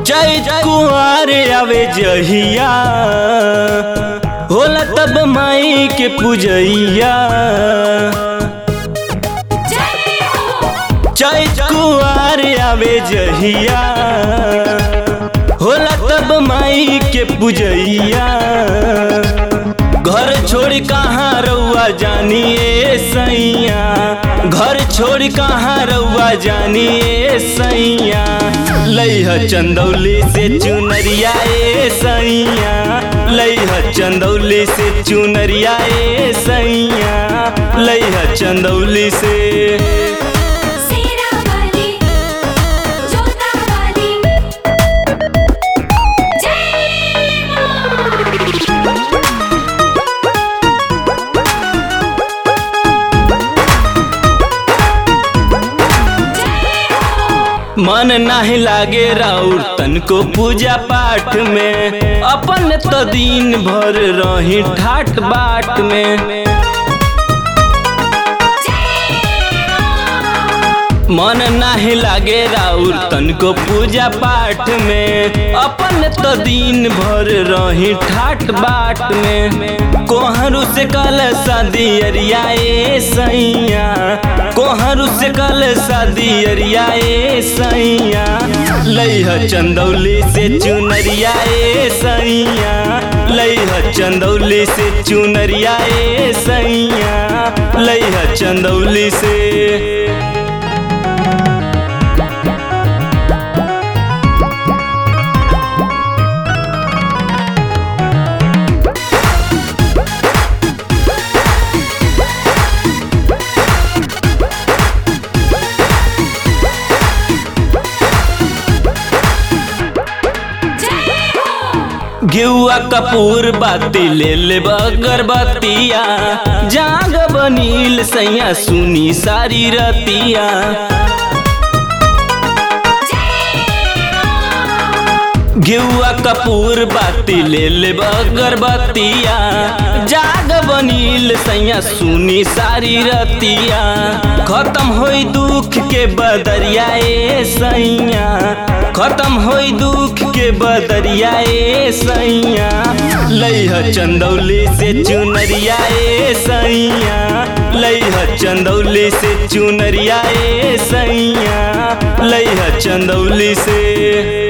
जय कुआर आवे जहिया होला तब माई के पूजैया जय कुआर आवे जहिया होला तब माई के पूजैया घर छोड़ कहाँ रउआ जानिए सैया घर छोड़ कहाँ रउआ जानिए सैया लैह चंदौली से चुनरिया ए सैया लैह चंदौली से चुनरिया ए सैया लैह चंदौली से सेरा वाली जोता वाली जय मां मन नाही लागे राउर तनको पूजा पाठ में अपन तो दिन भर रही ठाट बाट में मन नाही लागे राउर तनको पूजा पाठ में अपन तो दिन भर रही ठाट बाट में कोहरू से कल शादी अरिया ए सैया कोहरू से कल शादी अरिया ए सैया लैह चंदौली से चुनरिया ए सैया लैह चंदौली से चुनरिया ए सैया लैह चंदौली से घिउआ कपूर बाती ले ले अगरबत्तिया जाग बनील सैया सुनी सारी रतिया घिउआ कपूर बाती ले ले अगरबत्तिया जाग बनील सैया सुनी सारी रतिया खत्म होई दुख के बदरिया ए सैया खत्म होई दुख के बदरिया ए सैया लैह चंदौली से चुनरिया ए सैया लैह चंदौली से चुनरिया ए सैया लैह चंदौली से